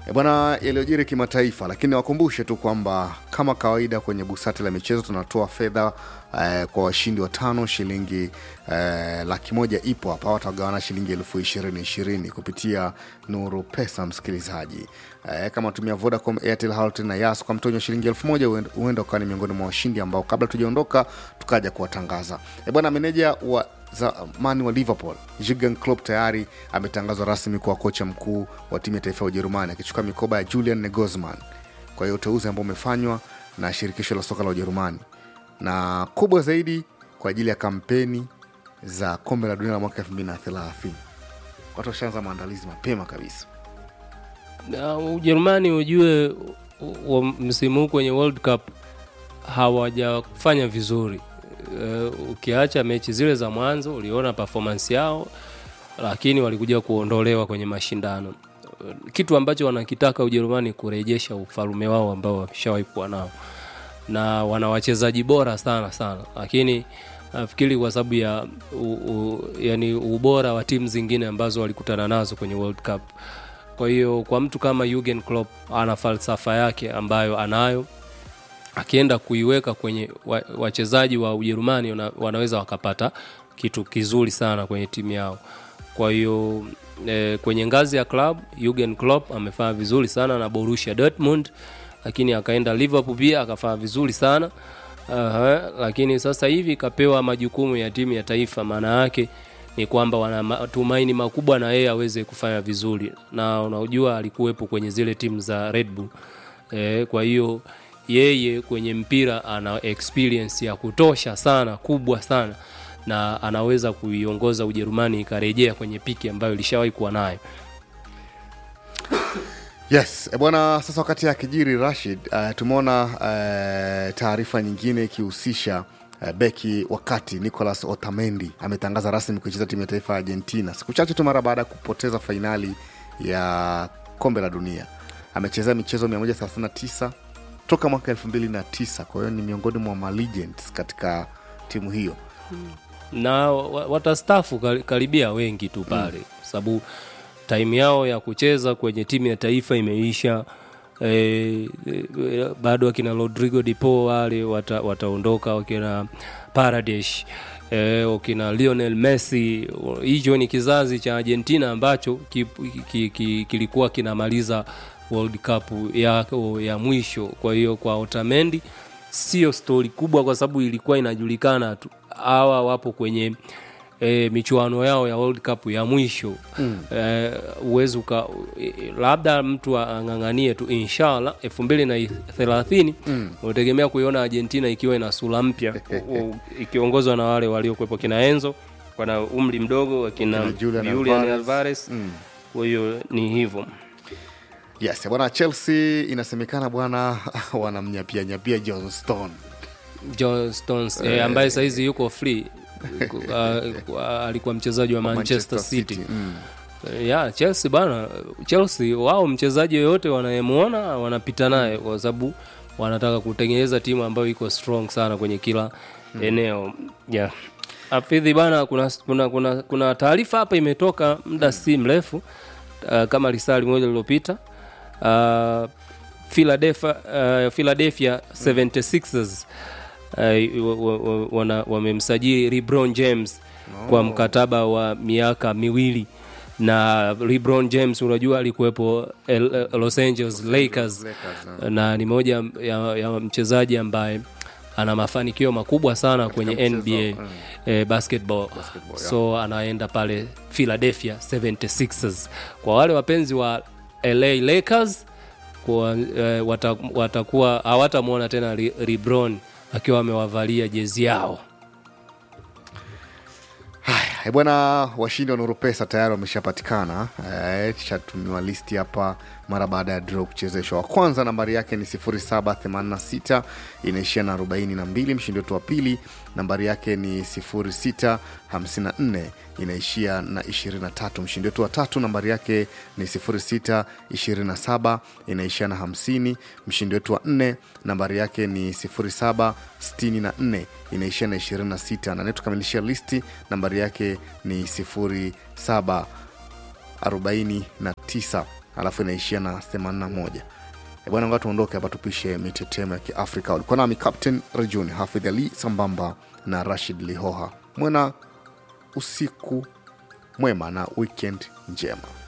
E bwana, yaliyojiri kimataifa, lakini wakumbushe tu kwamba kama kawaida kwenye busati la michezo tunatoa fedha eh, kwa washindi watano. Shilingi eh, laki moja ipo hapa, watagawana shilingi elfu ishirini ishirini kupitia Nuru Pesa. Msikilizaji eh, kama tumia Vodacom, Airtel, Halotel na Yas kwa mtonyo shilingi elfu moja huenda ukawa ni miongoni mwa washindi ambao kabla tujaondoka tukaja kuwatangaza. E bwana, meneja wa zamani wa Liverpool Jurgen Klopp tayari ametangazwa rasmi kuwa kocha mkuu wa timu ya taifa ya Ujerumani akichukua mikoba ya Julian Nagelsmann. Kwa hiyo uteuzi ambao umefanywa na shirikisho la soka la Ujerumani na kubwa zaidi kwa ajili ya kampeni za kombe la dunia la mwaka 2030. Watu washaanza maandalizi mapema kabisa. Na Ujerumani ujue wa msimu huu kwenye World Cup hawajafanya vizuri. Uh, ukiacha mechi zile za mwanzo uliona performance yao, lakini walikuja kuondolewa kwenye mashindano. Uh, kitu ambacho wanakitaka Ujerumani kurejesha ufalume wao ambao wameshawahi kuwa nao, na wana wachezaji bora sana sana, lakini nafikiri kwa sababu ya u, u, yani ubora wa timu zingine ambazo walikutana nazo kwenye World Cup. Kwa hiyo kwa mtu kama Jurgen Klopp ana falsafa yake ambayo anayo akienda kuiweka kwenye wachezaji wa Ujerumani wana, wanaweza wakapata kitu kizuri sana kwenye timu yao. Kwa hiyo e, kwenye ngazi ya club Jurgen Klopp amefanya vizuri sana na Borussia Dortmund, lakini akaenda Liverpool pia akafanya vizuri sana Aha, lakini sasa hivi kapewa majukumu ya timu ya taifa. Maana yake ni kwamba wana matumaini makubwa na yeye aweze kufanya vizuri, na unajua alikuwepo kwenye zile timu za Red Bull e, kwa hiyo yeye kwenye mpira ana experience ya kutosha sana kubwa sana na anaweza kuiongoza Ujerumani ikarejea kwenye piki ambayo ilishawahi kuwa nayo. Yes, e bwana, sasa wakati akijiri Rashid, uh, tumeona uh, taarifa nyingine ikihusisha uh, beki wakati Nicolas Otamendi ametangaza rasmi kuicheza timu ya taifa ya Argentina siku chache tu mara baada ya kupoteza fainali ya kombe la dunia. Amechezea michezo 139 toka mwaka 2009 kwa hiyo ni miongoni mwa malegends katika timu hiyo na watastafu karibia wengi tu pale mm. sababu taimu yao ya kucheza kwenye timu ya taifa imeisha. E, e, bado wakina Rodrigo de Paul wale wata, wataondoka wakina Paredes e, wakina Lionel Messi. Hicho ni kizazi cha Argentina ambacho ki, ki, ki, kilikuwa kinamaliza World Cup ya, ya mwisho. Kwa hiyo kwa Otamendi sio stori kubwa, kwa sababu ilikuwa inajulikana tu hawa wapo kwenye e, michuano yao ya World Cup ya mwisho mm. E, uwezi uka e, labda mtu ang'ang'anie tu inshallah elfu mbili na thelathini mm. unategemea kuiona Argentina ikiwa ina sura mpya ikiongozwa na wale waliokuwepo kina Enzo wana umri mdogo wakina Julian Alvarez kwa hiyo mm. ni hivyo yes bwana Chelsea inasemekana bwana wanamnyapia nyapia John Stone John Stones eh, ambaye sahizi yuko free uh, uh, alikuwa mchezaji wa Manchester, Manchester City, City. Mm. Uh, yeah, Chelsea bana, Chelsea wao mchezaji yoyote wanayemwona wanapita naye kwa sababu wanataka kutengeneza timu ambayo iko strong sana kwenye kila mm. eneo yeah. Afidhi bana, kuna, kuna, kuna, kuna taarifa hapa imetoka muda mm. si mrefu uh, kama lisali moja lililopita uh, Philadelphia, uh, Philadelphia 76ers uh, wamemsajili LeBron James oh, kwa mkataba wa miaka miwili na LeBron James unajua alikuwepo Los Angeles Lakers, Lakers na ni moja ya, ya mchezaji ambaye ana mafanikio makubwa sana kwenye Kika NBA mm. eh, basketball, basketball so yeah. anaenda pale Philadelphia 76ers. Kwa wale wapenzi wa LA Lakers kwa, eh, watakuwa hawatamwona tena LeBron akiwa amewavalia jezi yao. Haya bwana, washindi wa Nuru Pesa tayari wameshapatikana. Tushatumiwa listi hapa mara baada ya draw kuchezeshwa. Wa kwanza nambari yake ni 0786 inaishia na 42. Mshindi wetu wa pili nambari yake ni 0654 inaishia na 23. Mshindi wetu wa tatu nambari yake ni 0627 inaishia na 50. Mshindi wetu wa nne nambari yake ni 0764 inaishia na 26, na anayetukamilishia listi nambari yake ni 0749 alafu inaishia na 81 Eh, bwana nga tuondoke hapa tupishe mitetemo ya kiafrika ulikuwa nami captain rejuni hafidh ali sambamba na rashid lihoha mwena usiku mwema na weekend njema